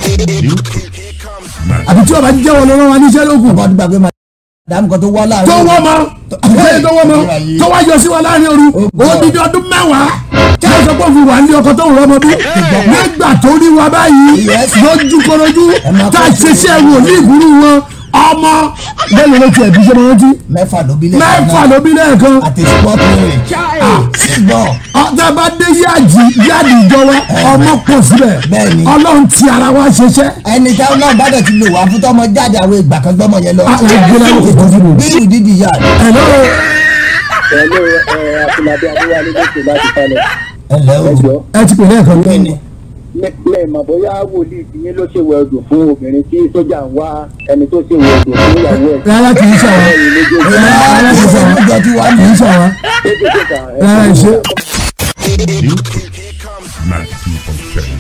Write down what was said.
àbí tí ọba jẹ́ wọn lọ́wọ́ wa níṣẹ́ lókun ọba tó gbàgbé madam kan tó wá láàrin. tó wọ́n mọ́ àbíkẹ́yẹ tó wọ́n mọ́ tó wá yọ sí wa láàrin òru odidi ọdún mẹ́wàá tí a sọ pé òfin wà ní ọkọ tó ń rọmọ bí nígbà tó rí wa báyìí lójú korojú tá a ṣe iṣẹ́ wò ní ìbúrú wọn ọmọ bẹ́ẹ̀ ló ti ẹ̀bí ṣe máa rántí mẹ́fà ló bí lẹ́ẹ̀kan mẹ́fà ló bí lẹ́ẹ̀kan àti sport rẹ̀ sígbọ́ ọ̀tá bá dé yáàjì yáàdì ìjọ wa ọmọ pọ̀ síbẹ̀ Bẹ́ẹ̀ni. ọlọ́run ti ara wa ṣiṣẹ́ ẹni táwọn náà bá dẹ̀ ti lò wá fún tọmọ jáde àwọn ìgbà kan gbọ́mọ yẹn lọ. Ah, ẹ gbé láyé kò tó bí ìdídì yá ẹ̀lọ́ pẹ̀lú àfúnadé adéwálé lókè láti falẹ̀. ẹ lẹ́ o ẹjọ́ ẹ ti pè lẹ́ẹ̀kan kíni lẹ́ẹ̀mọ̀ bóyá wòlíì tí yín ló ṣèwẹ̀ ọdún fún obìnrin tí sójà ń wá ẹni tó ṣèwẹ̀ ọdún fún ìyàwó ẹ̀. rárá kì í ṣàwọn rárá kì í ṣàwọn ìjọ tí wàá kì í ṣàwọn rárá ìṣe. Nice people,